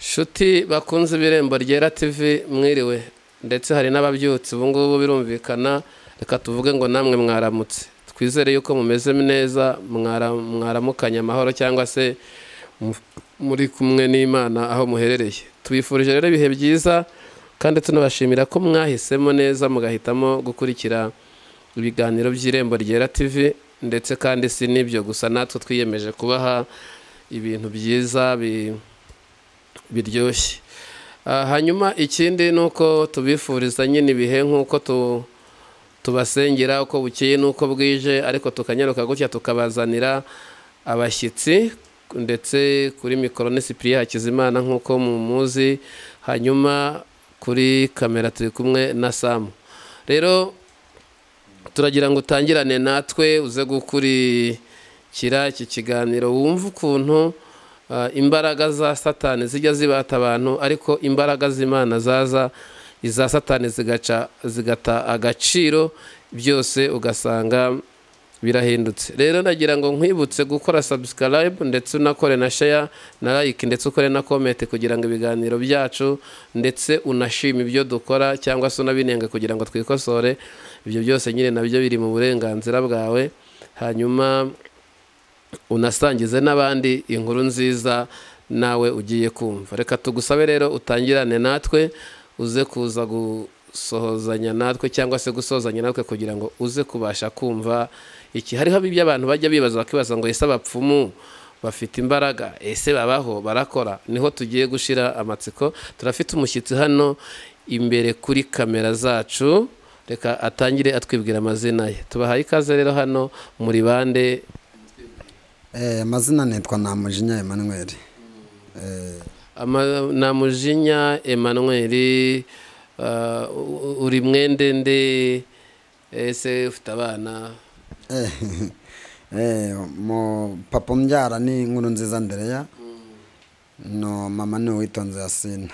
shuti bakunze ibirembo ryera tv mwiriwe ndetse hari n'ababyutse ubu ngubu birumvikana reka tuvuge ngo namwe mwaramutse twizere yuko mumeze neza mwaramukanye amahoro cyangwa se muri kumwe n'imana aho muherereye tubifurije rero ibihe byiza kandi tunabashimira ko mwahisemo neza mugahitamo gukurikira ibiganiro by'irembo ryera tv ndetse kandi si n'ibyo gusa natwe twiyemeje kubaha ibintu byiza biryoshye hanyuma ikindi ni uko tubifuriza nyine ibihe nk'uko tubasengera uko bukeye n'uko bwije ariko tukanyaruka gutya tukabazanira abashyitsi ndetse kuri mikoro ni sipiriya hakizimana nk'uko muzi hanyuma kuri kamera turi kumwe na samu rero turagira ngo utangirane natwe uze gukurikira iki kiganiro wumve ukuntu imbaraga za satani zijya zibata abantu ariko imbaraga z'imana zaza iza satani zigata agaciro byose ugasanga birahindutse rero nagira ngo nkwibutse gukora subscribe ndetse unakore na share na like ndetse ukore na comment kugira ngo ibiganiro byacu ndetse unashime ibyo dukora cyangwa se unabinenga kugira ngo twikosore ibyo byose nyine nabyo biri mu burenganzira bwawe hanyuma unasangize n'abandi inkuru nziza nawe ugiye kumva reka tugusabe rero utangirane natwe uze kuza gusohozanya natwe cyangwa se gusozanya natwe kugira ngo uze kubasha kumva iki hariho ibyo abantu bajya bibaza bakibaza ngo ese abapfumu bafite imbaraga ese babaho barakora niho tugiye gushyira amatsiko turafite umushyitsi hano imbere kuri kamera zacu reka atangire atwibwira amazina ye tubahaye ikaze rero hano muri bande amazina nitwa namujinya Emmanuel namujinya Emmanuel uri mwende nde ese ufite abana mu papa umbyara ni inkuru nziza ndereya no mama ni uwitonze yasina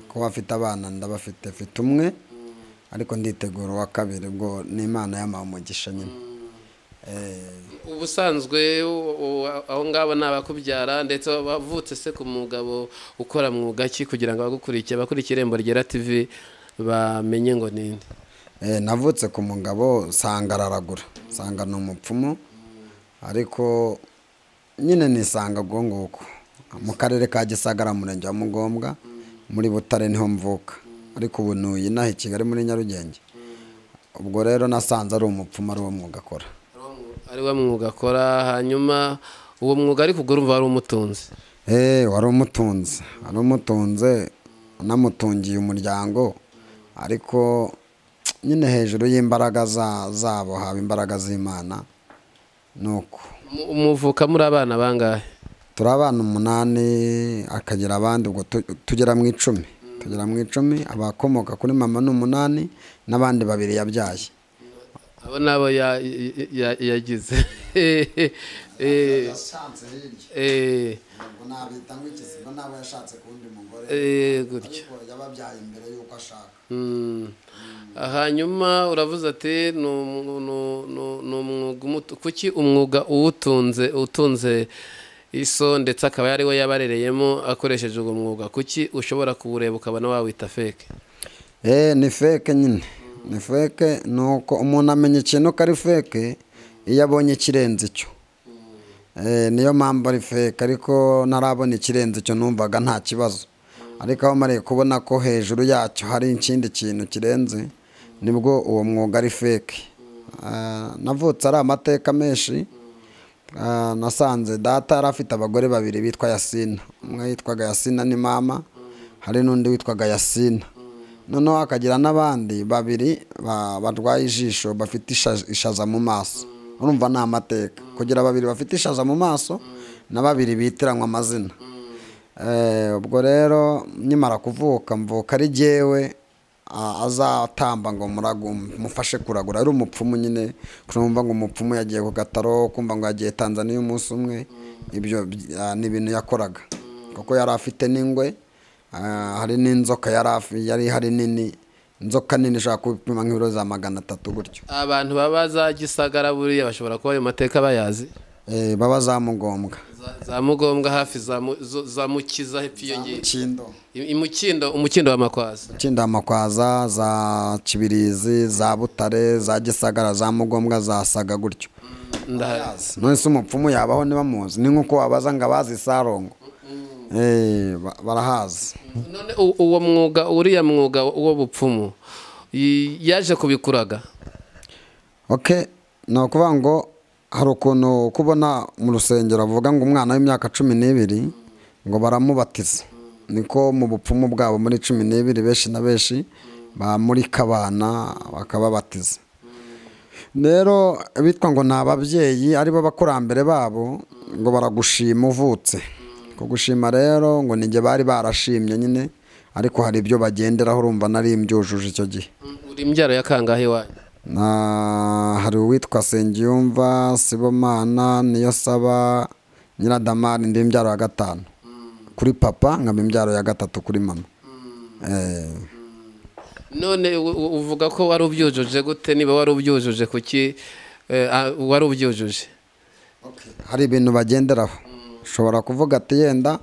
kuba afite abana ndabafite afite umwe ariko nditegura uwa kabiri ubwo ni imana y'amamugisha nyine ubusanzwe aho ngabo ni abakubyara ndetse bavutse se ku mugabo ukora mwuga ki kugira ngo abagukurikire abakurikira irembo ryera tivi bamenye ngo ninde navutse ku mugabo usanga araragura usanga ni umupfumu ariko nyine nisanga ubwo nguko mu karere ka gisagara murenge wa mugombwa muri butare niho mvuka ariko ubu nuyi inaha i kigali muri nyarugenge ubwo rero nasanze ari umupfumu ari wo mwuga akora ari wo mwuga akora hanyuma uwo mwuga ariko ubwo urumva wari umutunze eee wari umutunze wari umutunze unamutungiye umuryango ariko nyine hejuru y'imbaraga zabo haba imbaraga z'imana nuko umuvuka muri abana bangahe turi abana umunani akagira abandi ubwo tugera mu icumi tugera mu icumi abakomoka kuri mama ni umunani n'abandi babiri yabyaye abo nabo yagize hanyuma uravuze ati ni umwuga kuki umwuga uwutunze utunze iso ndetse akaba ari we yabarereyemo akoresheje uwo mwuga kuki ushobora kuwureba ukabona wawita feke ni feke nyine ni feke ni uko umuntu amenya ikintu ko ari feke iyo abonye ikirenze icyo niyo mpamvu ari feke ariko ntarabona ikirenze icyo numvaga nta kibazo ariko aho mariye kubona ko hejuru yacyo hari ikindi kintu kirenze nibwo uwo mwuga ari feke navutse ari amateka menshi nasanze data yari afite abagore babiri bitwa yasina umwe yitwaga yasina ni mama hari n'undi witwaga yasina noneho hakagira n'abandi babiri barwaye ijisho bafite ishaza mu maso urumva ni amateka kugira babiri bafite ishaza mu maso na babiri bitiranywa amazina ubwo rero nyimara kuvuka mvuka ari jyewe azatamba ngo mufashe kuragura ari umupfumu nyine kumva ngo umupfumu yagiye ku gataro kumva ngo yagiye tanzaniya umunsi umwe ibyo ni ibintu yakoraga kuko yari afite n'ingwe hari n'inzoka yari ihari nini inzoka nini ishobora gupima nk'ibiro za magana atatu gutyo abantu baba za gisagara buriya bashobora kuba ayo mateka bayazi baba za mugombwa za mugombwa hafi za mu- zo- za mukiza hepfo yiyongera kindo umukindo umukindo wa makwaza Kinda makwaza za kibirizi za butare za gisagara za mugombwa za saga gutyo ndahari none se umupfumu yabaho ntibamuzi ni nk'uko wabaza ngo abazi isarongo Eh, ba- barahazi none u- uwo mwuga uriya mwuga uwo bupfumu y- yaje kubikuraga ok ni ukuvuga ngo hari ukuntu kubona mu rusengero bavuga ngo umwana w'imyaka cumi n'ibiri ngo baramubatiza niko mu bupfumu bwabo muri cumi n'ibiri benshi na benshi bamurika abana bakababatiza rero bitwa ngo ni ababyeyi aribo bakurambere babo ngo baragushima uvutse kugushima rero ngo nijye bari barashimye nyine ariko hari ibyo bagenderaho urumva nari mbyujuje icyo gihe uri imbyaro ya kangahe iwanyu na hari uwitwa Sengiyumva Sibomana niyo saba Nyiradamari ndi imbyaro ya gatanu kuri papa nkaba imbyaro ya gatatu kuri mama Eh, none u- u- uvuga ko wari ubyujuje gute niba wari ubyujuje kuki eh, ah, wari ubyujuje hari ibintu bagenderaho ushobora kuvuga ati yenda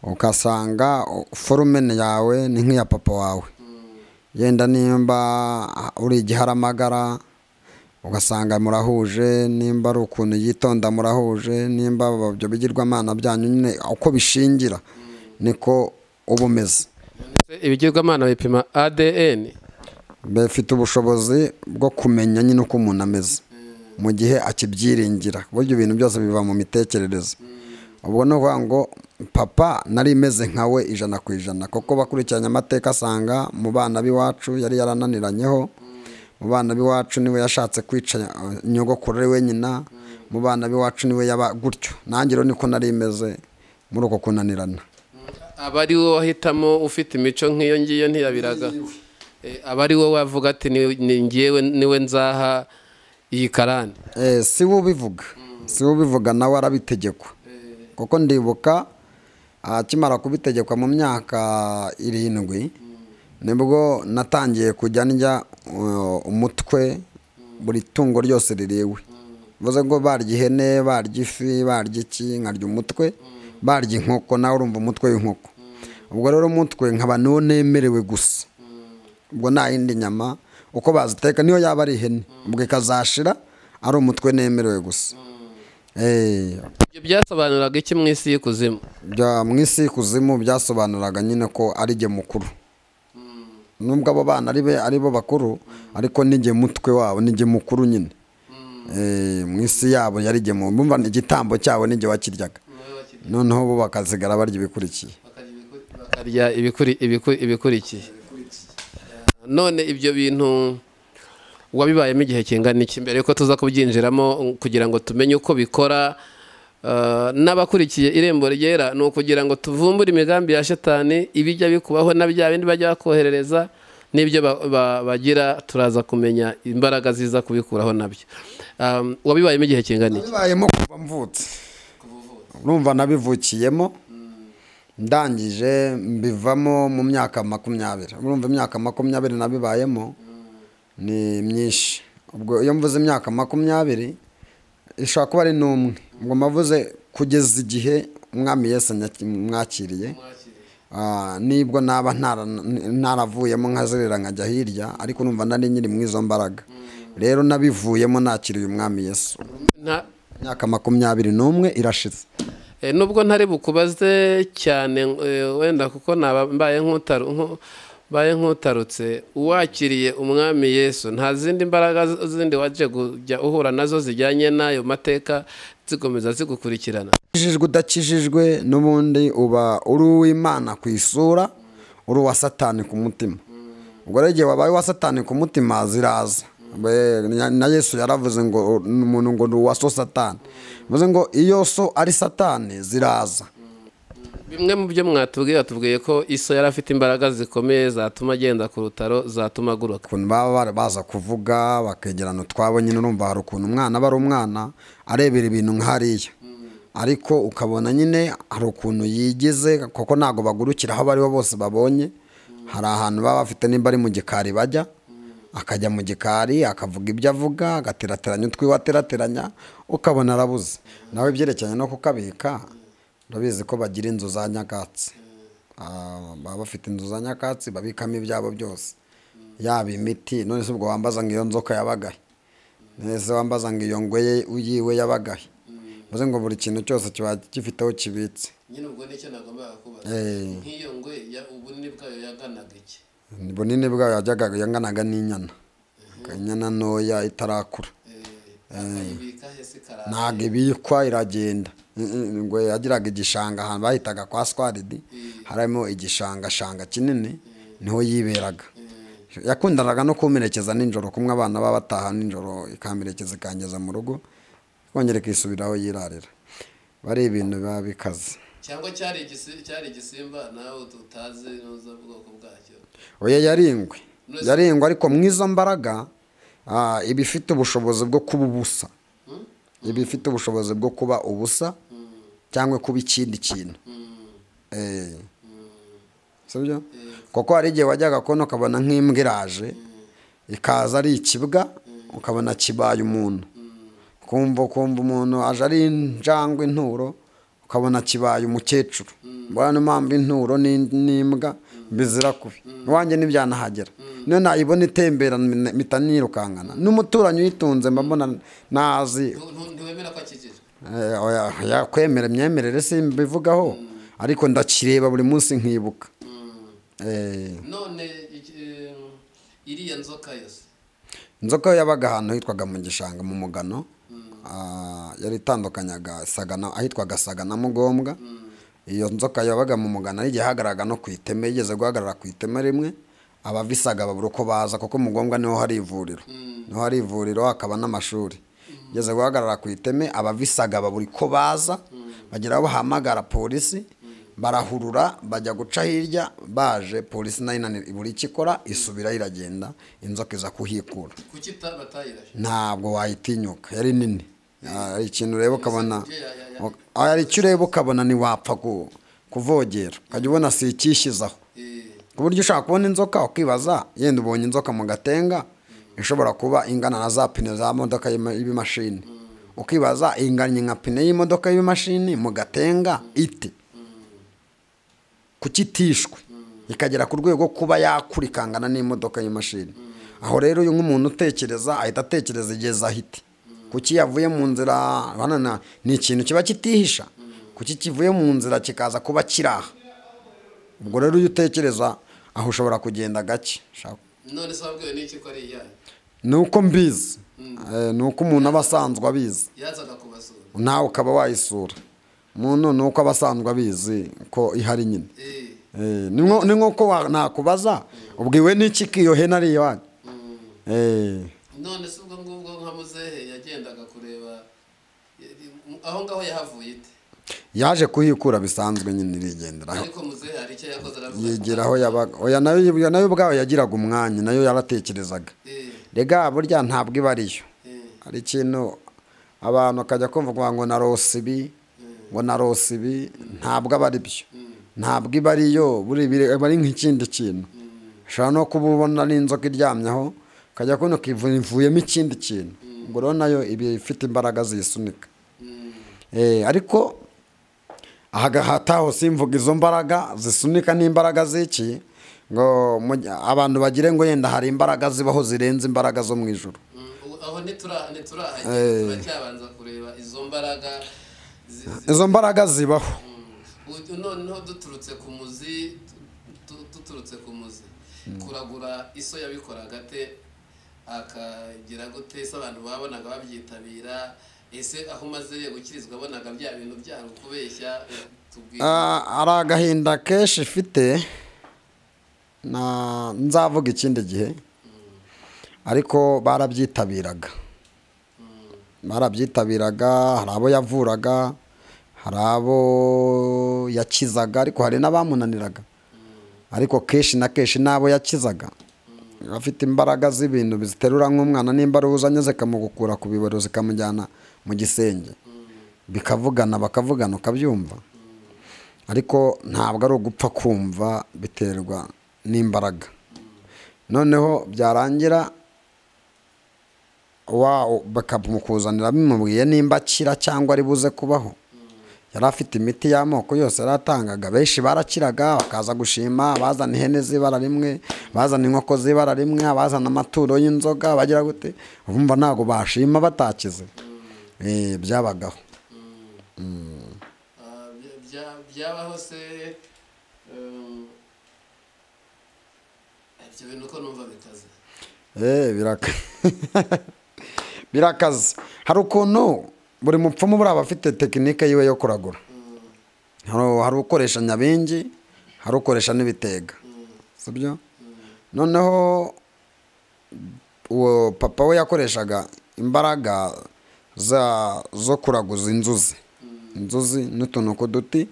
ugasanga forumene yawe ni nk'iya papa wawe yenda nimba uri igiharamagara ugasanga murahuje nimba ari ukuntu yitonda murahuje nimba ibyo bigirwamana byanyu nyine uko bishingira niko uba umeze ibigirwamana bipima adn bafite ubushobozi bwo kumenya nyine uko umuntu ameze mu gihe akibyiringira burya ibintu byose biva mu mitekerereze ubwo ni ukuvuga ngo papa nari imeze nkawe ijana ku ijana kuko bakurikiranye amateka asanga mu bana b'iwacu yari yarananiranyeho mu bana b'iwacu niwe yashatse kwica eh, nyogokuru ari we nyina mu bana b'iwacu niwe yaba gutyo nanjye rero niko nari imeze muri uko kunanirana aba ari wowe wahitamo ufite imico nk'iyo ngiyo ntiyabiraga Eh, aba ari wowe wavuga ati "Ni- ni ngewe niwe nzaha iyi karani Eh, si we ubivuga si we ubivuga nawe arabitegekwa kuko ndibuka akimara kubitegekwa mu myaka irindwi nibwo natangiye kujya ndya uh, umutwe buri tungo ryose ririwe bivuze ngo barya ihene barya ifi barya iki nkarya umutwe barya inkoko nawe urumva umutwe w'inkoko ubwo rero umutwe nkaba niwo nemerewe gusa ubwo nta yindi nyama uko baziteka niyo yaba ari ihene ubwo ikazashira ari umutwe nemerewe gusa Eh, ibyo byasobanuraga iki mu isi y'ikuzimu bya- mu isi y'ikuzimu byasobanuraga nyine ko ari jye mukuru nubwo abo bana ari be- ari bo bakuru ariko ni jye mutwe wabo ni jye mukuru nyine Eh, mu isi yabo yari jye mu bumva ni igitambo cyabo ni jye wakiryaga noneho bo bakasigara barya ibikurikiye bakarya ibikuri- ibiku- ibikurikiye none ibyo bintu wabibayemo igihe kingana iki mbere yuko tuza kubyinjiramo kugira ngo tumenye uko bikora eh, n'abakurikiye irembo ryera ni ukugira ngo tuvumbure imigambi ya shetani ibijya bikubaho na bya bindi bajya bakoherereza n'ibyo ba- ba- bagira turaza kumenya imbaraga ziza kubikuraho nabyo Um, wabibayemo igihe kingana iki bibayemo kuva mvutse urumva nabivukiyemo ndangije mbivamo mu myaka makumyabiri urumva imyaka makumyabiri nabibayemo ni myinshi ubwo iyo mvuze imyaka makumyabiri ishobora kuba ari n'umwe ubwo mbavuze kugeza igihe umwami yese nyaki- mwakiriye Ah, nibwo naba ntara- ntaravuyemo nkazerera nkajya hirya ariko urumva nari nyiri mu izo mbaraga rero nabivuyemo nakiriye umwami yesu Nta- imyaka makumyabiri n'umwe irashize Eh, nubwo ntari bukubaze cyane eh, wenda kuko naba mbaye nk'utaru- nko- mbaye nk'utarutse uwakiriye umwami yesu nta zindi mbaraga z- zindi waje kujya uhura nazo zijyanye n'ayo mateka zikomeza zigukurikirana ukijijwe udakijijwe n'ubundi uba uri uw'imana ku isura uri uwa satani ku mutima ubwo rero igihe wabaye uwa satani ku mutima ziraza Be- na- na yesu yaravuze ngo umuntu ngo ni uwa so satani bivuze ngo iyo so ari satani ziraza bimwe mu byo mwatubwiye tubwiye ko iso yari afite imbaraga zikomeye zatuma agenda ku rutaro zatuma aguruka ukuntu baba bara- baza kuvuga bakegerana utwabo nyine urumva hari ukuntu umwana aba ari umwana arebera ibintu nk'hariya ariko ukabona nyine hari ukuntu yigize kuko ntabwo bagurukira aho abo ari bo bose babonye hari ahantu baba bafite nimba ari mu gikari bajya akajya mu gikari akavuga ibyo avuga agaterateranya utwiwe aterateranya ukabona arabuze nawe ibyerekeranye no kukabika urabizi ko bagira inzu za nyakatsi Ah, baba bafite inzu za nyakatsi babikamo ibyabo byose yaba imiti none se ubwo wambaza ngo iyo nzoka yabagahe nese wambaza ngo iyo ngweye uyiwe yabagahe bivuze ngo buri kintu cyose kiba gifite aho kibitse nyine ubwo nicyo nagombaga kubaza Eh. nk'iyo ngwe ya- ubunini bwayo yaganaga iki bunini bwayo yajyaga yanganaga n'inyana inyana ntoya itarakura akayibika hese karara ntabwo ibikwa iragenda Mm, mm, ngo yagiraga igishanga ahantu bahitaga kwa swaridi harimo igishanga shanga kinini niho yiberaga yakundanaga no kumerekeza nijoro kumwe abana baba bataha nijoro ikamerekeza ikangeza mu rugo ikongera ikisubiraho yirarira bari ibintu biba bikaze cyangwa cyari igisi- cyari igisimba nawe ut- utazi ntuzi ubwoko bwacyo oya yaringwe Nose- yaringwe ariko mu izo mbaraga ah, iba ifite ubushobozi bwo kuba ubusa iba ifite ubushobozi bwo kuba ubusa cyangwa kuba ikindi kintu Eh. sibyo kuko hari igihe wajyaga kubona ukabona nk'imbwa iraje ikaza ari ikibwa ukabona kibaye umuntu kumva kumva umuntu aje ari injangwe inturo ukabona kibaye umukecuru mbona niyo mpamvu inturo ni- n'imbwa bizira kubi iwanjye ntibyanahagera niyo nayibona itembera mpita nirukankana n'umuturanyi uyitunze mba mbona ntazi Ntu- ntu- ntiwemera ko akikijwe Eh, oya, oya, kwemera imyemerere simbivugaho ariko ndakireba buri munsi nkibuka Eh, none iki- eh, iriya nzoka yose inzoka yo yabaga ahantu hitwaga mu gishanga mu mugano Ah, yari itandukanyaga sagana ahitwaga sagana mugombwa iyo nzoka yabaga mu mugano ari igihe yahagaraga no ku iteme yigeze guhagarara ku iteme rimwe abavisaga babura uko baza kuko mugombwa niho hari ivuriro niho hari ivuriro hakaba n'amashuri yigeze guhagarara ku iteme abavisaga babura uko baza bagira aho bahamagara polisi barahurura bajya guca hirya baje polisi nayo inanira ibura icyo ikora isubira iragenda inzoka iza kuhikura kuki ita- batayirashe ntabwo wayitinyuka yari nini Ah, hari ikintu ureba ukabona ibyo ya- ya- ya- Ok. Ah, hari icyo ureba ukabona ntiwapfa ku- kuvogera ukajya ubona si ikishyizaho Eh, ku buryo ushaka kubona inzoka ukibaza yenda ubonye inzoka mu gatenga ishobora kuba ingana na za pine za modoka y'ima- y'ibimashini ukibaza inganye nka pine y'imodoka y'ibimashini mu gatenga ite kukitishwe ikagera ku rwego kuba yakura ikangana n'imodoka y'imashini aho rero uyu nk'umuntu utekereza ahita atekereza igihe zahite kuki yavuye mu nzira bana na- ni ikintu kiba kitihisha kuki kivuye mu nzira kikaza kuba kiraha ubwo rero iyo utekereza aho ushobora kugenda gake Ushaka- none se wabwiwe n'iki ko ari iyayo ni uko mbizi Eh, ni uko umuntu aba asanzwe abizi yazaga kubasura nawe ukaba wayisura umuntu ni uko aba asanzwe abizi ko ihari nyine Eh, Eh, ni nko- ni nk'uko wa- nakubaza ubwiwe n'iki kiyo hena ari iwanyu Eh, none se ubwo ngubwo nka muzehe yagendaga kureba yari- aho ngaho yahavuye ite yaje kuhikura bisanzwe nyine irigenderaho ariko muzehe hari icyo yakoze aravuga yegera aho yabaga oya nayo oya nayo ubwayo yagiraga umwanya nayo yaratekerezaga Eh, rega burya ntabwo iba ariyo eh, hari ikintu abantu bakajya kumva ngo narose ibi ngo narose ibi ntabwo aba ari byo ntabwo iba ariyo buri biri- aba ari nk'ikindi kintu ushobora no kuba ubona n'inzoka iryamyeho ukajya kubona ukivu- ivuyemo ikindi kintu ubwo rero nayo iba ifite imbaraga ziyisunika Eh, ariko aha gahata hose imvuga izo mbaraga zisunika n'imbaraga z'iki ngo mu- abantu bagire ngo yenda hari imbaraga zibaho zirenze imbaraga zo mu ijoro mm, ubu- aho ntitura- ntiturahagera Eh. turacyabanza kureba izo mbaraga zi- zi- izo mbaraga zibaho Ubu noneho duturutse ku muzi tu- duturutse ku muzi kuragura iso yabikoraga ate akagira gute ese abantu babonaga babyitabira ese aho umaze gukirizwa abonaga bya bintu byari ukubeshya tubwira Ah, ari agahinda kenshi ifite na nzavuga ikindi gihe ariko barabyitabiraga barabyitabiraga hari abo yavuraga hari abo yakizaga ariko hari n'abamunaniraga ariko kenshi na kenshi n'abo yakizaga afite imbaraga z'ibintu biziterura nk'umwana n'imbaruzanye zikamugukura ku bibero zikamujyana mu gisenge bikavugana bakavugana ukabyumva ariko ntabwo ari ugupfa kumva biterwa n'imbaraga noneho byarangira wa bakamukuzanira bimubwiye nimba akira cyangwa ari buze kubaho yari afite imiti y'amoko yose yaratangaga benshi barakiraga bakaza gushima bazana ihene z'ibara rimwe bazana inkoko z'ibara rimwe abazana amaturo y'inzoga bagira gute bumva ntabwo bashima batakize Eh, byabagaho Ah, bya- bya- byabaho se um, ibyo bintu ko numva bikaze Eh, biraka birakaze hari ukuntu buri mupfumu buriya aba afite tekinike yiwe yo kuragura Hari- hari ukoresha nyabingi hari ukoresha n'ibitega sibyo noneho uwo papa we yakoreshaga imbaraga za zo kuraguza inzuzi inzuzi n'utuntu ku duti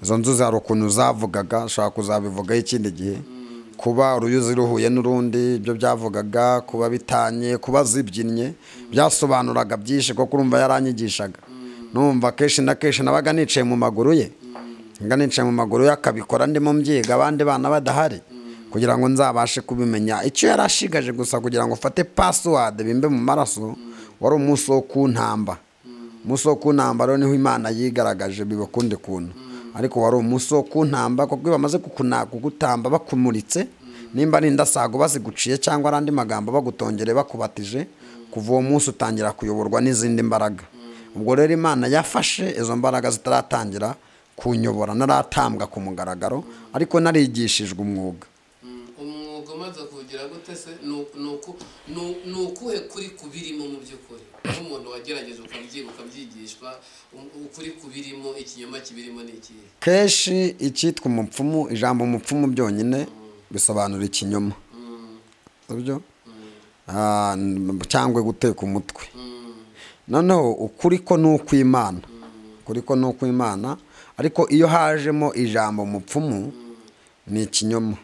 izo nzuzi hari ukuntu zavugaga ushobora kuzabivugaho ikindi gihe kuba uruyuzi ruhuye n'urundi ibyo byavugaga kuba bitanye kuba zibyinnye byasobanuraga byinshi kuko urumva yaranyigishaga numva kenshi na kenshi nabaga nicaye mu maguru ye nga nicaye mu maguru ye akabikora ndimo mbyiga abandi bana badahari kugira ngo nzabashe kubimenya icyo yari ashigaje gusa kugira ngo ufate pasiwadi bimbe mu maraso wari umunsi wo kuntamba umunsi wo kuntamba rero niho imana yigaragaje biba ukundi kuntu ariko wari umunsi wo kuntamba kuko iyo bamaze kukuna- kugutamba bakumuritse nimba ari indasago baziguciye cyangwa ari andi magambo bagutongere bakubatije kuva uwo munsi utangira kuyoborwa n'izindi mbaraga ubwo rero imana yafashe izo mbaraga zitaratangira kunyobora naratambwa ku mugaragaro ariko narigishijwe umwuga Mm, umwuga umaze kuwugira gute se Ni uku- ni uku- ni- ni ukuhe kuri kubirimo mu by'ukuri nk'umuntu wagerageje ukabyiga ukabyigishwa um- ukuri kubirimo ikinyoma kibirimo ni ikihe kenshi icyitwa umupfumu ijambo umupfumu byonyine bisobanura ikinyoma sibyo Ah, n- cyangwa guteka umutwe noneho ukuri ko ni ukw'imana ukuri ko ni ukw'imana ariko iyo hajemo ijambo umupfumu ni ikinyoma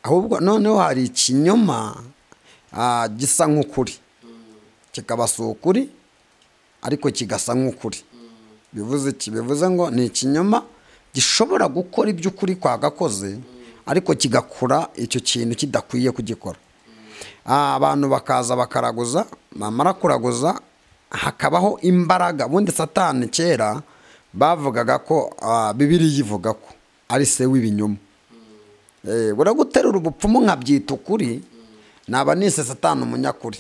ahubwo noneho hari ikinyoma ah, gisa nk'ukuri kikaba si ukuri ariko kigasa nk'ukuri bivuze iki bivuze ngo ni ikinyoma gishobora gukora iby'ukuri kwagakoze ariko kigakora icyo kintu kidakwiye kugikora Ah, abantu bakaza bakaraguza bamara kuraguza hakabaho imbaraga ubundi satani kera bavugaga ko ah, bibiriya ivuga ko ari se w'ibinyoma Eh, buriya guterura ubupfumu nkabyita ukuri naba nise satani umunyakuri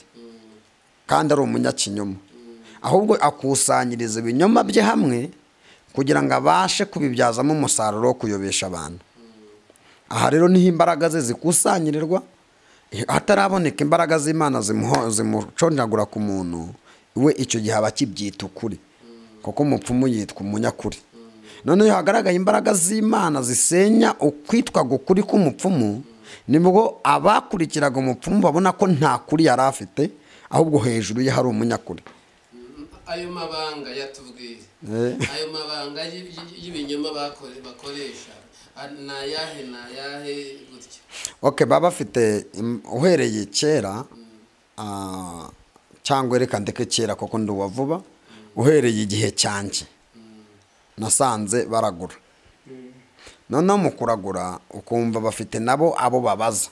kandi ari umunyakinyoma ahubwo akusanyiriza ibinyoma bye hamwe kugira ngo abashe kubibyazamo umusaruro wo kuyobesha abantu aha rero niho imbaraga ze zikusanyirirwa hataraboneka imbaraga z'imana zimuho- zimucondagura ku muntu we icyo gihe aba akibyita ukuri kuko umupfumu yitwa umunyakuri noneho iyo hagaragaye imbaraga z'imana zisenya ukwitwa gukuri k'umupfumu nibwo abakurikiraga umupfumu babona ko nta kuri yari afite ahubwo hejuru ye hari umunyakuri Mm, ayo mabanga yatubwiye Eh. ayo mabanga y'i- y'i- y'ibinyoma bakore- bakoresha Ah, ni ayahe ni ayahe gutyo ok baba bafite im- uhereye kera ah, cyangwa reka ndeke kera kuko nduba vuba uhereye igihe cyanjye nasanze baragura noneho mu kuragura ukumva bafite nabo abo babaza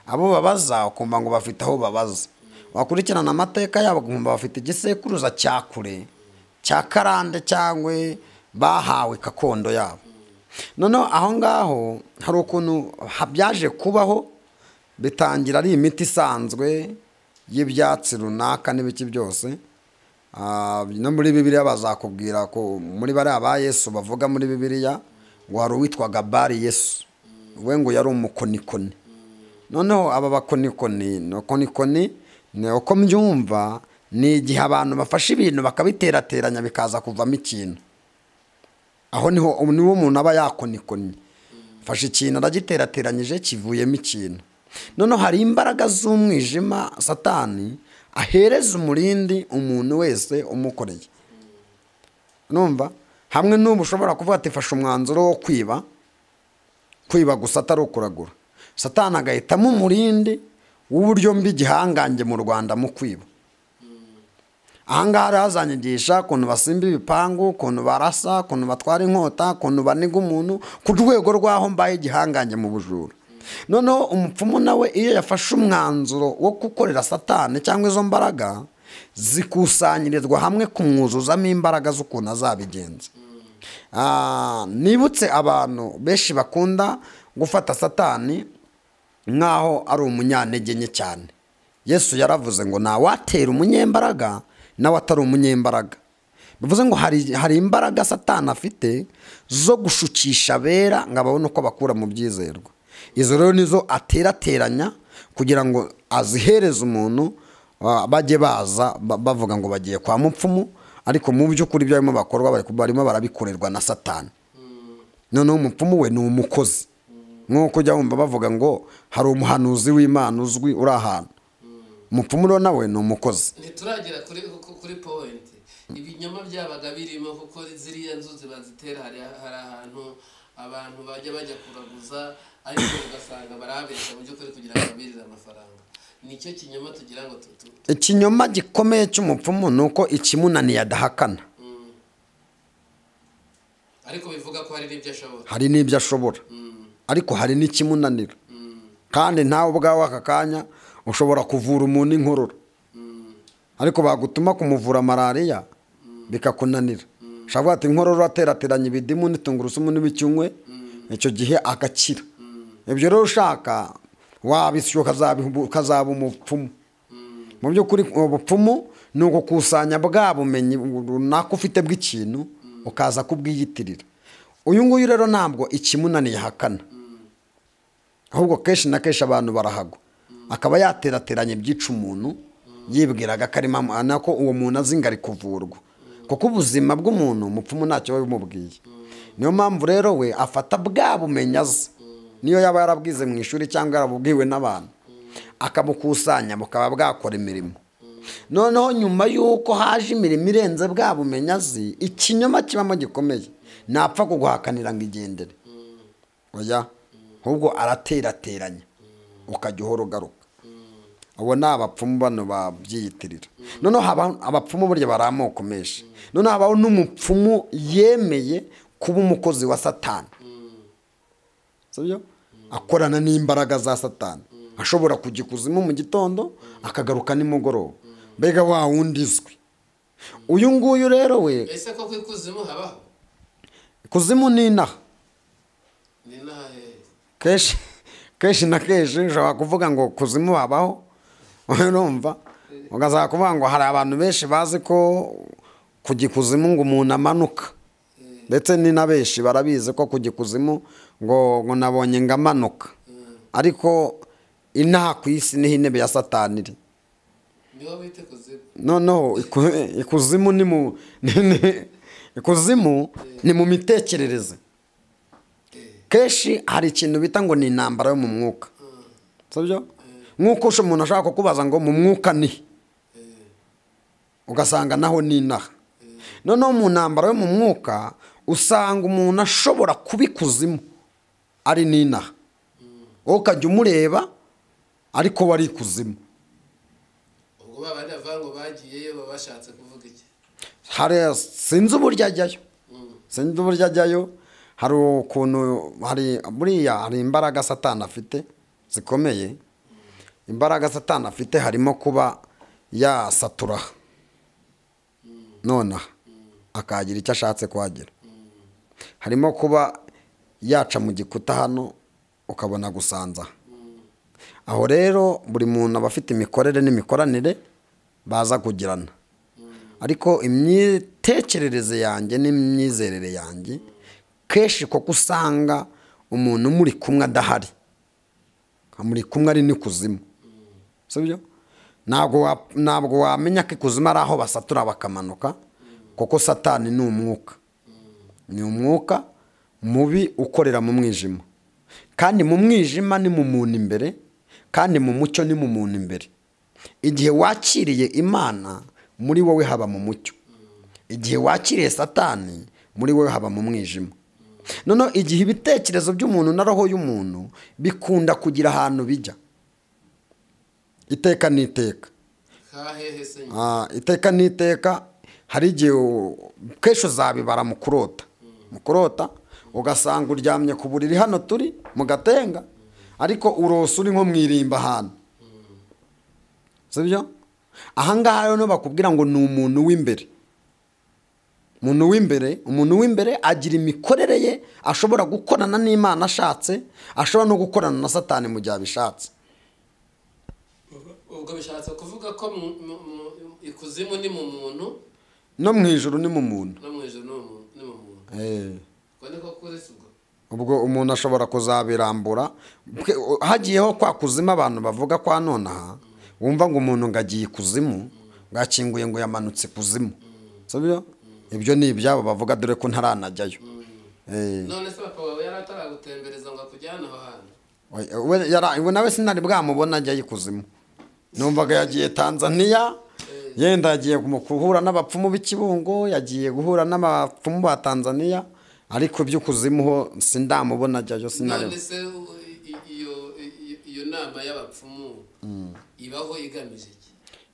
abo babaza ukumva ngo bafite aho babaza wakurikirana amateka yabo ukumva bafite igisekuruza cya kure cya karande cyangwa bahawe gakondo yabo noneho aho ngaho hari ukuntu ha- byaje kubaho bitangira ari imiti isanzwe y'ibyatsi runaka n'ibiki byose Ah, no muri bibiliya bazakubwira ko muri bariya ba yesu bavuga muri bibiliya ngo hari uwitwaga bari yesu we ngo yari umukonikoni noneho aba bakonikoni bakonikoni ni uko mbyumva ni igihe abantu bafashe ibintu bakabiterateranya bikaza kuvamo ikintu aho niho niwo umuntu aba yakonikoni fashe ikintu aragiterateranyije kivuyemo ikintu noneho hari imbaraga z'umwijima satani ahereza umurindi umuntu wese umukoreye numva hamwe n'ubu ushobora kuvuga ati fashe umwanzuro wo kwiba kwiba gusa atari ukuragura satani agahitamo umurindi w'uburyo mbi igihangange mu rwanda mu kwiba ahangaha rero hazanyigisha ukuntu basimba ibipangu ukuntu barasa ukuntu batwara inkota ukuntu baniga umuntu ku rwego rw'aho mbaye igihangange mu bujura noneho umupfumu nawe iyo yafashe umwanzuro wo gukorera satani cyangwa izo mbaraga zikusanyirizwa hamwe kumwuzuzamo imbaraga z'ukuntu azabigenza Ah, nibutse abantu benshi bakunda gufata satani nk'aho ari umunyantege nke cyane yesu yaravuze ngo ntawatera umunyembaraga nawe atari umunyembaraga bivuze ngo hari hari imbaraga satani afite zo gushukisha abera ngo ababone uko bakura mu byizerwa izo rero nizo aterateranya kugira ngo azihereze umuntu ah, bajye baza ba- bavuga ngo bagiye kwa mupfumu ariko mu by'ukuri ibyo barimo bakorwa bari- barimo barabikorerwa na satani noneho umupfumu we ni umukozi nk'uko ujya wumva bavuga ngo hari umuhanuzi w'imana uzwi uri ahantu umupfumu rero nawe ni umukozi ntituragera kuri ku- kuri powenti ibinyoma byabaga birimo kuko ziriya nzuzi bazitera hari hari ahantu abantu bajya bajya kuraguza ariko ugasanga barabeshya mu by'ukuri kugira ngo babirire amafaranga nicyo kinyoma tugira ngo tutu ikinyoma gikomeye cy'umupfumu ni uko ikimunaniye adahakana ariko bivuga ko hari n'ibyo ashobora hari n'ibyo ashobora ariko hari n'ikimunanira kandi nawe ubwawe aka kanya ushobora kuvura umuntu inkorora ariko bagutuma kumuvura malariya bikakunanira ushobora kuvuga ati inkorora aterateranya ibidimu n'itungurusumu n'ibicyunywe icyo gihe agakira ibyo rero ushaka wabishyuye ukazabihu- ukazaba umupfumu mu by'ukuri ubupfumu ni ugukusanya bwa bumenyi runaka ufite bw'ikintu ukaza kubwiyitirira uyu nguyu rero ntabwo ikimunaniye ahakana ahubwo kenshi na kenshi abantu barahagwa akaba yaterateranya ibyica umuntu yibwiraga ko arimo amu- nako uwo muntu azi ngo ari kuvurwa kuko ubuzima bw'umuntu umupfumu ntacyo biba bimubwiye niyo mpamvu rero we afata bwa bumenyi azi niyo yaba yarabwize mu ishuri cyangwa yarabubwiwe n'abantu akabukusanya bukaba bwakora imirimo noneho nyuma y'uko haje imirimo irenze bwa bumenyi azi ikinyoma kibamo gikomeye napfa kuguhakanira ngo igendere oya ahubwo araterateranya ukajya uhora ugaruka abo ni abapfumu bano babyiyitirira noneho haba- abapfumu burya bari amoko menshi noneho habaho n'umupfumu yemeye kuba umukozi wa satani sibyo akorana n'imbaraga za satani ashobora kujya ikuzimu mu gitondo akagaruka nimugoroba mbega wa wundi izwi uyu nguyu rero we ese ko ku ikuzimu habaho kuzimu ni inaha ni n'ahe kenshi kenshi na kenshi ushobora kuvuga ngo kuzimu habaho urumva ugasanga kuvuga ngo hari abantu benshi bazi ko kujya ikuzimu ngo umuntu amanuka ndetse ni na benshi barabizi ko kujya ikuzimu ngo ngo nabonye ngo amanuka ariko inaha ku isi niho intebe ya satani iri niho bita ikuzimu noneho iku- ikuzimu ni mu ni- ni- ikuzimu ni mu mitekerereze kenshi hari ikintu bita ngo ni intambara yo mu mwuka sibyo nk'uko usha- umuntu ashaka kukubaza ngo mu mwuka ni ugasanga naho ni inaha noneho mu ntambara yo mu mwuka usanga umuntu ashobora kuba ikuzimu ari n'inaha wowe ukajya umureba ariko we ari ikuzimu ubwo ba bandi bavuga ngo bagiyeyo baba bashatse kuvuga iki hari sinzi uburyo ajyayo sinzi uburyo ajyayo hari ukuntu hari buriya hari imbaraga satani afite zikomeye imbaraga satani afite harimo kuba yasatura nonaha akagira icyo ashatse kuhagera harimo kuba yaca mu gikuta hano ukabona gusanza aho rero buri muntu aba afite imikorere n'imikoranire baza kugirana ariko imitekerereze yanjye n'imyizerere yanjye kenshi kuko usanga umuntu muri kumwe adahari muri kumwe ari n'ikuzimu sibyo ntabwo wa- ntabwo wamenya ko ikuzimu ari aho basatura bakamanuka kuko satani ni umwuka ni umwuka mubi ukorera mu mwijima kandi mu mwijima ni mu muntu imbere kandi mu mucyo ni mu muntu imbere igihe wakiriye imana muri wowe haba mu mucyo igihe wakiriye satani muri wowe haba mu mwijima noneho igihe ibitekerezo by'umuntu na roho y'umuntu bikunda kugira ahantu bijya iteka n'iteka kahehe se nyine Ah, iteka n'iteka hari igihe u- kenshi uzabibara mu kurota mu kurota ugasanga uryamye ku buriri hano turi mu gatenga ariko urose uri nko mu irimba ahantu sibyo ahangaha rero bakubwira ngo ni umuntu w'imbere umuntu w'imbere umuntu w'imbere agira imikorere ye ashobora gukorana n'imana ashatse ashobora no gukorana na satani mu gihe abishatse ubwo bishatse kuvuga ko mu- mu- mu- ikuzimu ni mu muntu no mu ijoro ni mu muntu no mu ijoro ni mu muntu- ni mu muntu Eh. ubwo niko kuri si ubwo ubwo umuntu ashobora kuzabirambura Bwe- hagiyeho kwa kuzimu abantu bavuga kwa nonaha wumva ngo umuntu ngo agiye ikuzimu bwakinguye ngo yamanutse ikuzimu sibyo ibyo ni ibyabo bavuga dore ko ntaranajyayo Eh. none se papa wawe yari ataragutembereza ngo akujyane aho hantu Oya, we- yara- we nawe sinari bwamubona ajya ikuzimu numvaga yagiye tanzaniya yenda yagiye mu guhura n'abapfumu b'ikibungo yagiye guhura n'abapfumu ba tanzaniya ariko iby'ukuzimu ho sindamubona ajyayo sinari none se u- i- iyo i- iyo nama y'abapfumu ibaho igamije iki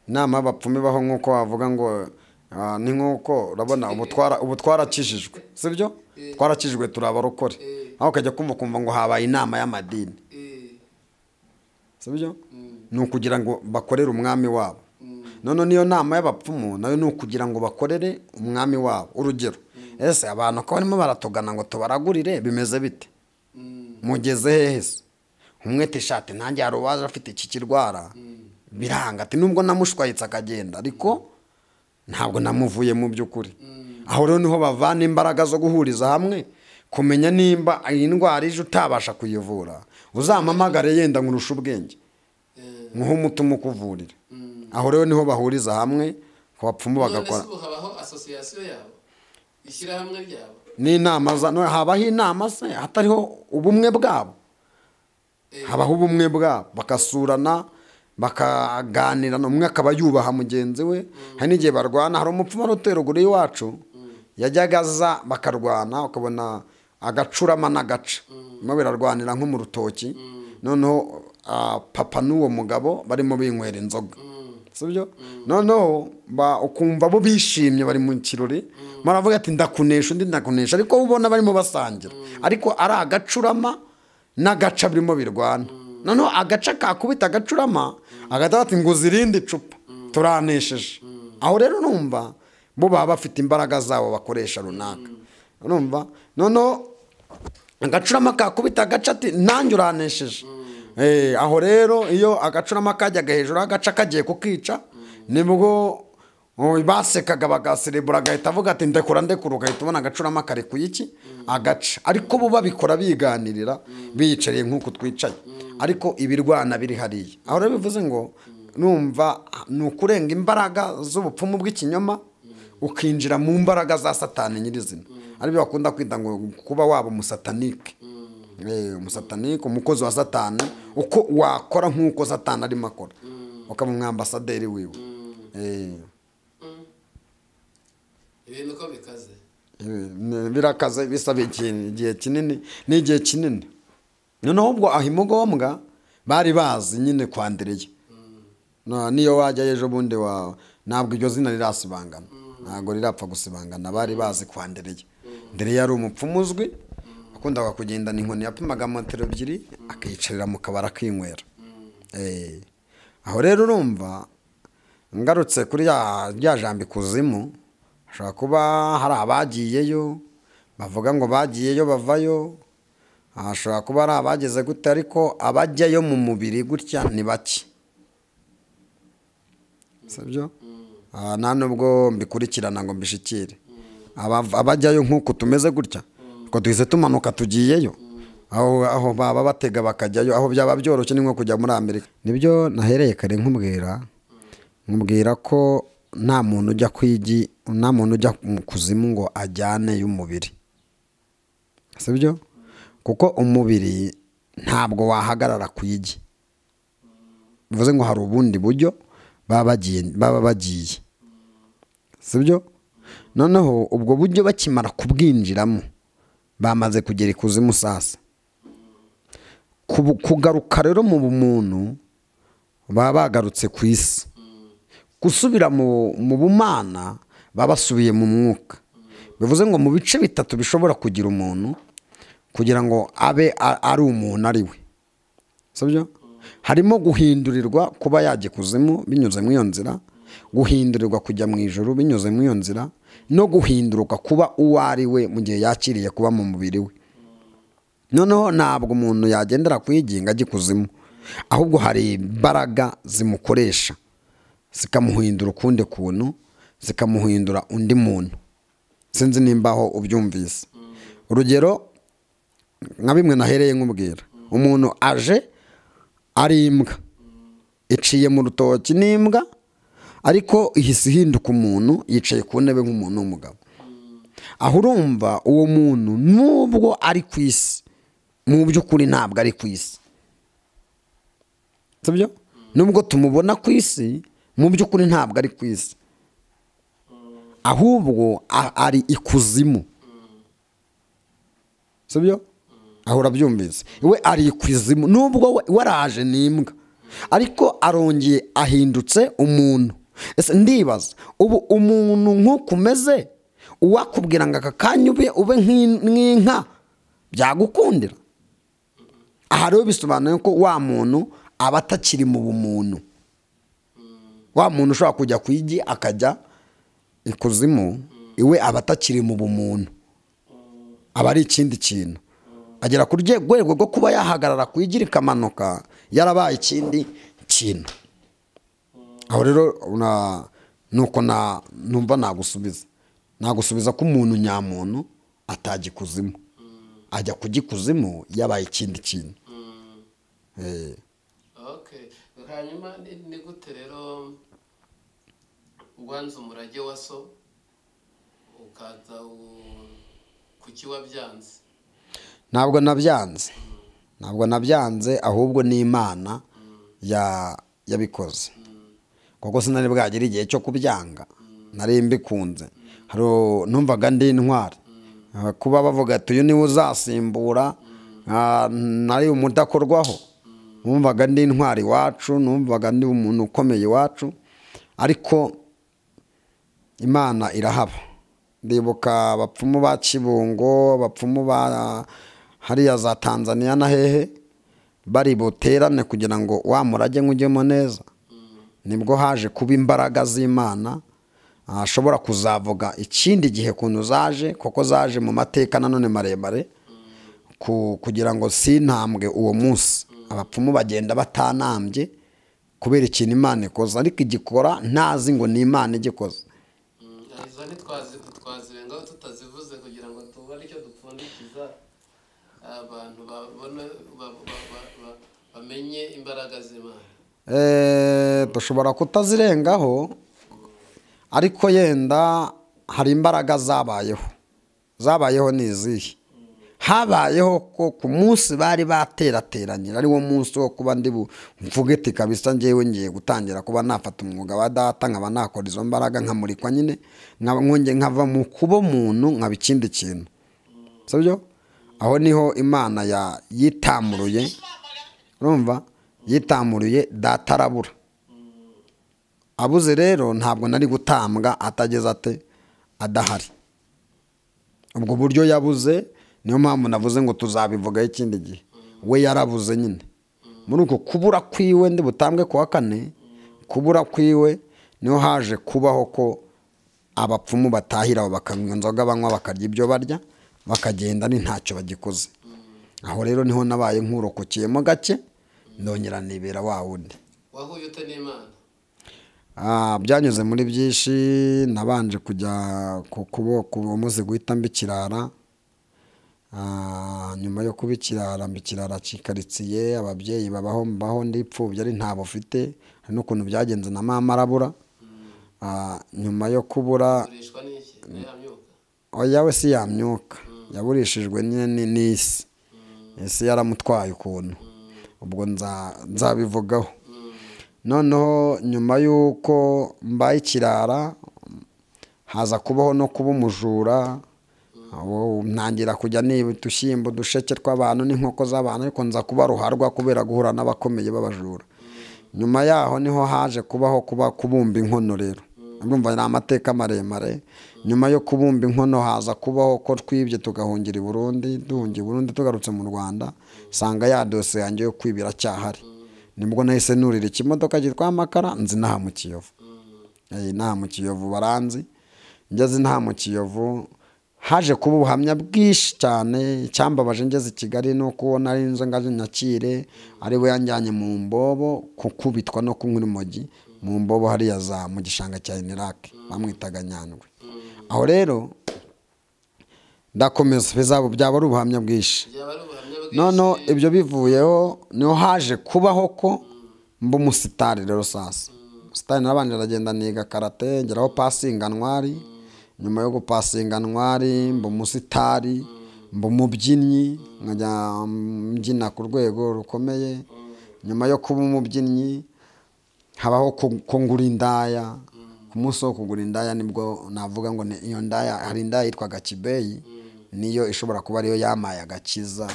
inama y'abapfumu ibaho nk'uko wavuga ngo ah, ni nk'uko urabona ubu twara- ubu twarakijijwe sibyo twarakijijwe turi abarokore aho ukajya kumva ukumva ngo habaye inama y'amadini Eh, sibyo ni ukugira ngo bakorere umwami wabo none niyo nama y'abapfumu nayo ni ukugira ngo bakorere umwami wabo urugero ese abantu ko barimo baratugana ngo tubaragurire bimeze bite mugeze hehe se umwe ati shati nanjye hari uwaje afite iki kirwara biranga ati nubwo namushwayitse akagenda ariko ntabwo namuvuye mu by'ukuri aho rero niho bavana imbaraga zo guhuriza hamwe kumenya nimba iyi ndwara ije utabasha kuyivura uzampamagare yenda nkurusha ubwenge eh, nkuhe umutima ukuvurira aho rero niho bahuriza hamwe ku bapfumu none se bagakora ubu habaho asosiyasiyo yabo ishyirahamwe ryabo n'inama za no- habaho inama se hatariho ubumwe bwabo habaho ubumwe bwabo bagasurana bakaganira umwe akaba yubaha mugenzi we hari n'igihe barwana hari umupfu wari utera ruguru y'iwacu yajyaga aza bakarwana ukabona agacurama n'agaca birimo birarwanira nko mu rutoki noneho ah, papa n'uwo mugabo barimo binywera inzoga sibyo noneho ba- ukumva bo bishimye bari mu kirori baravuga ati ndakunesha undi ndakunesha ariko wowe ubona barimo basangira ariko ari agacurama n'agaca birimo birwana noneho agaca kakubita agacurama agahita bati ngo uzirinde icupa turanesheje aho rero numva bo baba bafite imbaraga zabo bakoresha runaka urumva noneho agacurama kakubita agaca ati nanjye uranesheje Eh, aho rero iyo agacurama kajyaga hejuru agaca kagiye kukica nibwo oh, basekaga bagaserebura agahita avuga ati ndekura ndekura ugahita ubona agacurama kare ku iki agaca ariko bo babikora biganirira biyicariye nk'uku twicaye ariko ibirwana biri hariya aho rero bivuze ngo numva ni ukurenga imbaraga z'ubupfumu bw'ikinyoma ukinjira mu mbaraga za satani nyirizina aribyo bakunda kwita ngo kuba waba umusatanike Eh, umusatanike umukozi wa satani uko wakora nk'uko satani arimo akora ukaba umwambasaderi wiwe Eh, ibintu uko bikaze eh, birakaze bisaba igihe igihe kinini ni igihe kinini noneho ubwo aho imugombwa bari bazi nyine kwa ndereye Na- niyo wajya ejo bundi wa ntabwo iryo zina rirasibangana ntabwo rirapfa gusibangana bari bazi kwa ndereye ndereye yari umupfumu uzwi wakundaga kugendana inkoni yapimaga metero ebyiri akiyicarira mu kabari akinywera Eh, aho rero urumva ngarutse kuri ya- rya jambo ikuzimu hashobora kuba hari abagiyeyo bavuga ngo bagiyeyo bavayo hashobora kuba ari abageze gute ariko abajyayo mu mubiri gutya ni bake sibyo Ah, nta nubwo mbikurikirana ngo mbishikire Aba- abajyayo nk'uko tumeze gutya ngo duhise tumanuka tugiyeyo aho aho baba batega bakajyayo aho byaba byoroshye ni nko kujya muri amerika nibyo nahereye kare nkubwira nkubwira ko nta muntu ujya kwigi nta muntu ujya mu kuzimu ngo ajyane y'umubiri sibyo kuko umubiri ntabwo wahagarara ku igi bivuze ngo hari ubundi buryo baba bagiye baba bagiye sibyo noneho ubwo buryo bakimara kubwinjiramo bamaze kugera ikuzimu sasa Kubu- kugaruka rero mu bumuntu baba bagarutse ku isi gusubira mu mu bumana baba basubiye mu mwuka bivuze ngo mu bice bitatu bishobora kugira umuntu kugira ngo abe a- ari umuntu ari we sibyo harimo guhindurirwa kuba yajya ikuzimu binyuze mu iyo nzira guhindurirwa kujya mu ijoro binyuze mu iyo nzira no guhinduruka kuba uwo ari we mu gihe yakiriye kuba mu mubiri we noneho ntabwo umuntu yagendera kuyiginga ajya ikuzimu ahubwo hari imbaraga zimukoresha zikamuhindura ukundi kuntu zikamuhindura undi muntu sinzi nimba aho ubyumvise urugero nka bimwe nahereye nk'ubwira umuntu aje ari imbwa iciye mu rutoki n'imbwa ariko ihise ihinduka umuntu yicaye ku ntebe nk'umuntu w'umugabo aho urumva uwo muntu nubwo ari ku isi mu by'ukuri ntabwo ari ku isi sibyo nubwo tumubona ku isi mu by'ukuri ntabwo ari ku isi ahubwo a- ari ikuzimu sibyo aho urabyumvise we ari ikuzimu nubwo we we araje ni imbwa ariko arongeye ahindutse umuntu ese ndibaza ubu umuntu nk'uko umeze uwakubwira ngo aka kanya ube ube nk'in- nk'inka byagukundira aha rero bisobanuye ko wa muntu aba atakiri mu bumuntu wa muntu ushobora kujya ku igi akajya ikuzimu iwe aba atakiri mu bumuntu aba ari ikindi kintu agera ku rye- rwego rwo kuba yahagarara ku igi rikamanuka yarabaye ikindi kintu aho rero na- nuko na- numva nagusubiza nagusubiza ko umuntu nyamuntu atajya ikuzimu ajya kujya ikuzimu yabaye ikindi kintu Eh. Okay. hanyuma ni- ni gute rero wanze umurage wa so ukaza u- kuki wabyanze ntabwo nabyanze ntabwo nabyanze ahubwo ni imana ya yabikoze kuko sinari bwagera igihe cyo kubyanga nari mbikunze hari u- numvaga ndi intwari Ah, kuba bavuga ati uyu niwe uzasimbura ah, nari umudakorwaho numvaga ndi intwari iwacu numvaga ndi umuntu ukomeye iwacu ariko imana irahaba ndibuka abapfumu ba kibungo abapfumu ba hariya za tanzaniya na hehe bari buterane kugira ngo wa murage nk'ujyemo neza nibwo haje kuba imbaraga z'imana ashobora kuzavuga ikindi gihe kuntu zaje kuko zaje mu mateka nanone maremare ku- kugira ngo sintambwe uwo munsi abapfumu bagenda batanambye kubera ikintu imana ikoze ariko igikora ntazi ngo ni imana igikoze Mm, izo ntitwazi- twazirengaho tutazivuze kugira ngo tubone icyo dupfundikiza abantu babone ba- ba- ba- ba- bamenye imbaraga z'imana Eh, dushobora kutazirengaho ariko yenda hari imbaraga zabayeho zabayeho ni izihe habayeho ko ku munsi bari baterateranyira ari wo munsi wo kuba ndi bu- mvuge ati kabisa ngewe ngiye gutangira kuba nafata umwuga wa data nkaba nakora izo mbaraga nkamurikwa nyine nkaba nkonge nkava mu kuba umuntu nkaba ikindi kintu sibyo aho niho imana ya yitamuruye urumva yitamuruye data arabura abuze rero ntabwo nari gutambwa atageze ate adahari ubwo buryo yabuze niyo mpamvu navuze ngo tuzabivugaho ikindi gihe we yarabuze nyine muri uko kubura kwiwe ndi butambwe kuwa kane kubura kwiwe niho haje kubaho ko abapfumu batahira aho bakanywa inzoga banywa bakarya ibyo barya bakagenda ni ntacyo bagikoze aho rero niho nabaye nkurokokeyemo gake ndongera nibera wa wundi wahuye ute n'imana Ah, byanyuze muri byinshi nabanje kujya ku kuboko umaze guhita mba ikirara Ah, nyuma yo kuba ikirara mba ikirara kikaritsiye ababyeyi babaho mbaho ndipfubye ari ntabwo ufite hari n'ukuntu byagenze na mama arabura Ah, nyuma yo kubura urishwa n'iki nayo yamyuka oya we si yamyuka yaburishijwe nyine ni- n'isi isi yaramutwaye ukuntu ubwo nza- nzabivugaho noneho nyuma y'uko mbaye ikirara haza kubaho no kuba umujura ubu ntangira kujya niba udushyimbo udusheke tw'abantu n'inkoko z'abantu ariko nza kuba ruharwa kubera guhura n'abakomeye b'abajura nyuma yaho niho haje kubaho kuba kubumba inkono rero urumva ni amateka maremare nyuma yo kubumba inkono haza kubaho ko twibye tugahungira i burundi duhungiye i burundi tugarutse mu rwanda nsanga ya dose yanjye yo kwiba iracyahari nibwo nahise nurira ikimodoka cyitwa amakara nzi inaha mu kiyovu Eh, inaha mu kiyovu baranzi ngeze inaha mu kiyovu haje kuba ubuhamya bwinshi cyane icyambabaje ngeze i kigali ni uko nari inzu ngaje nyakire ari we yanjyanye mu mbobo kukubitwa no kunywa urumogi mu mbobo hariya za mu gishanga cya inirake bamwitaga nyandwi aho rero ndakomeza bizaba byaba ari ubuhamya bwinshi noneho ibyo bivuyeho niho haje kubaho ko mba umusitari rero sasa umusitari narabanje aragenda niga karate ngeraho pasinga ntwari nyuma yo gupasinga ntwari mba umusitari mba umubyinnyi nkajya mbyina ku rwego rukomeye nyuma yo kuba umubyinnyi habaho ku- kungura indaya ku munsi wo kugura indaya nibwo navuga ngo ni- iyo ndaya hari indaya yitwaga kibeyi niyo ishobora kuba ariyo yamaye agakiza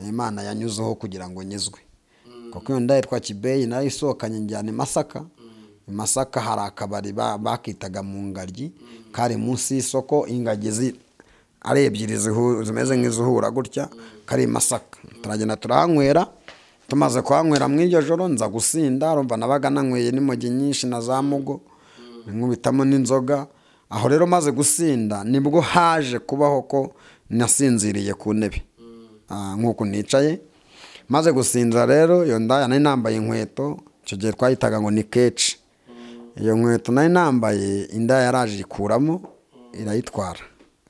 imana yanyuzeho kugira ngo nyizwe kuko iyo ndaya yitwa kibeyi nayo isohokanye njyana i masaka i masaka hari akabari ba- bakitaga mu ngagi kari munsi y'isoko ingagi zi- ari ebyiri zihu- zimeze nk'izuhura gutya kari i masaka turagenda turahanywera tumaze kuhanywera mu iryo joro nza gusinda urumva nabaga nanyweye n'imogi nyinshi na za mugo nkubitamo n'inzoga aho rero maze gusinda nibwo haje kubaho ko nasinziriye ku ntebe Ah, nk'uku nicaye maze gusinzira rero iyo ndaya nari nambaye inkweto icyo gihe twayitaga ngo ni keci iyo nkweto nari nambaye inda yaraje ikuramo irayitwara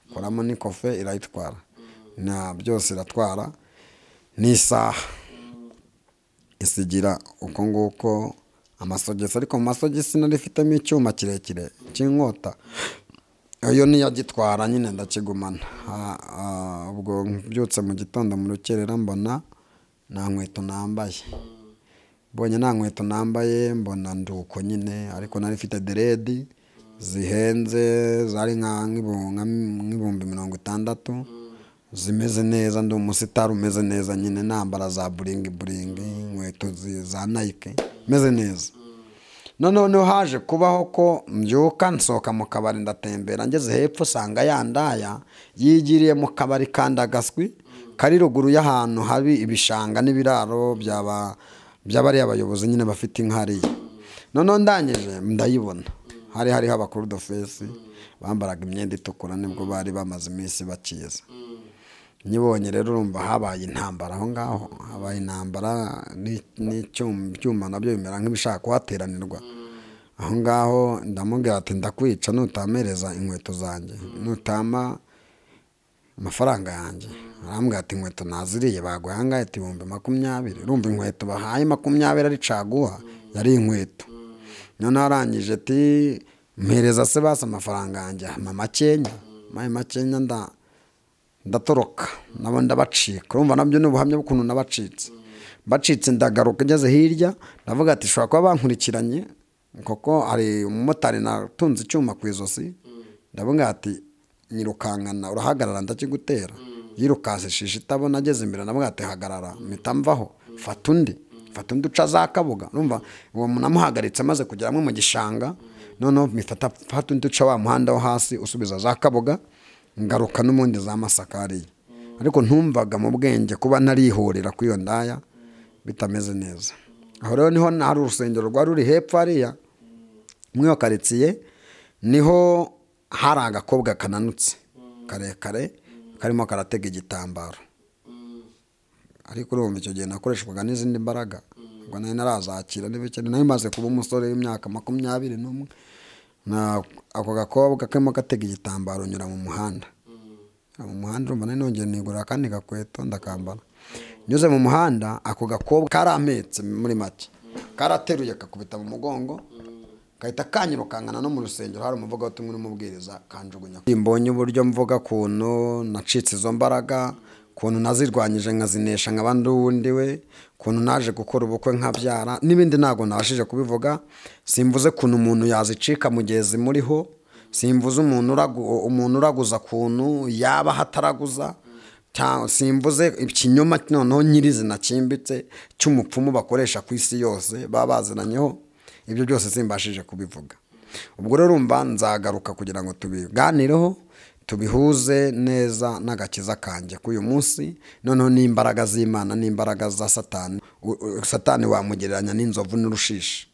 ikuramo ni kofe irayitwara na byose iratwara n'isaha isigira uko nguko amasogisi ariko mu masogisi nari ifitemo icyuma kirekire cy'inkota iyo niyagitwara nyine ndakigumana Ah, ah, ubwo mbyutse mu gitondo mu rukerera mbona nta nkweto nambaye mbonye nta nkweto nambaye mbona nduko nyine ariko nari mfite deredi zihenze zari nka- nk'ibu- nka- nk'ibihumbi mirongo itandatu zimeze neza ndi umusitari umeze neza nyine nambara za buringi buringi inkweto zi- za nayike meze neza noneho niho haje kubaho ko mbyuka nsohoka mu kabari ndatembera ngeze hepfo usanga ya ndaya yigiriye mu kabari kandagaswi kari ruguru y'ahantu habi ibishanga n'ibiraro byaba by'abariya abayobozi nyine bafite inka hariya noneho ndangije ndayibona hari hariho abakuru dofesi bambaraga imyenda itukura nibwo bari bamaze iminsi bakiza nyibonye rero urumva habaye intambara aho ngaho habaye intambara ni- n'icyuma ibyuma nabyo bimera nk'ibishaka kuhateranirwa aho ngaho ndamubwira ati ndakwica nutamereza inkweto zanjye nutama amafaranga yanjye arambwira ati inkweto naziriye baguha ahangahe ati ibihumbi makumyabiri urumva inkweto bahaye makumyabiri ari caguha yari inkweto noneho arangije ati mpereza se basi amafaranga yanjye ampa makenya maye makenya nda ndatoroka nabo ndabacika urumva nabyo ni ubuhamya bw'ukuntu nabacitse bacitse ndagaruka ngeze hirya ndavuga ati shobora kuba bankurikiranye kuko hari umumotari natunze icyuma ku ijosi ndavuga ati nyirukankana urahagarara ndakigutera yirukanse shishi itabona ageze imbere ndavuga ati hagarara mpita mvaho fata undi fata undi uca za kabuga urumva uwo namuhagaritse amaze kugera mu gishanga noneho mfata fata undi uca wa muhanda wo hasi usubiza za kabuga ngaruka n'ubundi za masaka hariya ariko ntumvaga mu bwenge kuba narihorera kuri iyo ndaya bitameze neza aho rero niho na- hari urusengero rwari ruri hepfo hariya muri iyo karitsiye niho hari agakobwa kananutse karekare karimo karatega igitambaro ariko urumva icyo gihe nakoreshwaga n'izindi mbaraga ubwo nari narazakira n'ibikene nari maze kuba umusore w'imyaka makumyabiri n'umwe na ako gakobwa karimo gatega igitambaro nyura mu muhanda mu muhanda urumva nari nongeye nigurira akandi gakweto ndakambara nyuze mu muhanda ako gakobwa karametse muri make karateruye kakubita mu mugongo gahita kanyirukankana no mu rusengero hari umuvuga wo tumwe n'umubwiriza kanjugunya mbonye uburyo mvuga kuntu nacitse izo mbaraga kuntu nazirwanyije nkazinesha nkaba ndi uwundi we kuntu naje gukora ubukwe nkabyara n'ibindi ntabwo nabashije kubivuga simvuze kuntu umuntu yazicika mu gihe zimuriho simvuze umuntu uragu- umuntu uraguza kuntu yaba hataraguza simvuze ikinyoma noneho nyirizina cyimbitse cy'umupfumu bakoresha ku isi yose baba baziranyeho ibyo byose simbashije kubivuga ubwo rero urumva nzagaruka kugira ngo tubiganireho tubihuze neza n'agakiza kanjye k'uyu munsi noneho n'imbaraga z'imana n'imbaraga za satani U- u- satani wamugereranya n'inzovu n'urushishi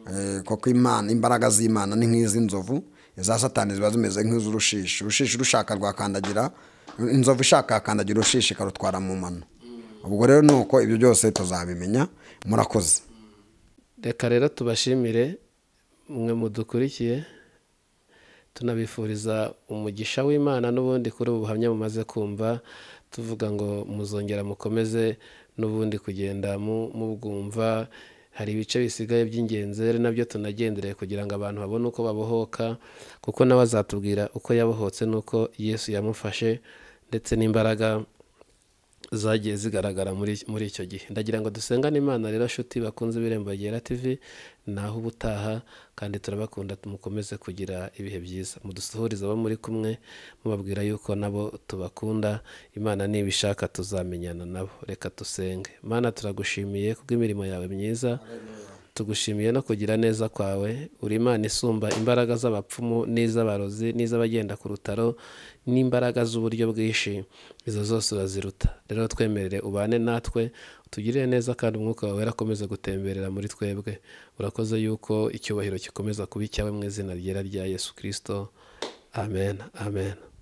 Eh, kuko imana imbaraga z'imana ni nk'iz'inzovu iza satani ziba zimeze nk'iz'urushishi urushishi rushaka rwakandagira inzovu ishaka yakandagira urushishi ikarutwara mu mano ubwo rero ni uko ibyo byose tuzabimenya murakoze reka rero tubashimire mwe mudukurikiye tunabifuriza umugisha w'imana n'ubundi kuri ubu buhamya mumaze kumva tuvuga ngo muzongera mukomeze n'ubundi kugenda mu- mubwumva hari ibice bisigaye by'ingenzi rero nabyo tunagendereye kugira ngo abantu babone uko babohoka kuko nawe azatubwira uko yabohotse n'uko yesu yamufashe ndetse n'imbaraga zagiye zigaragara muri muri icyo gihe ndagira ngo dusengane imana rero nshuti bakunze ibirembo byera tv naho ubutaha kandi turabakunda mukomeze kugira ibihe byiza mudusuhurize abo muri kumwe mubabwira yuko nabo tubakunda imana nibishaka tuzamenyana nabo reka dusenge mana turagushimiye kubw'imirimo yawe myiza tugushimiye no kugira neza kwawe uri imana isumba imbaraga z'abapfumu n'iz'abarozi n'iz'abagenda ku rutaro n'imbaraga z'uburyo bwinshi izo zose uraziruta rero twemerere ubane natwe utugirire neza kandi umwuka wawe akomeza gutemberera muri twebwe urakoze yuko icyubahiro gikomeza kuba icyawe mu izina ryera rya yesu kirisito amen amen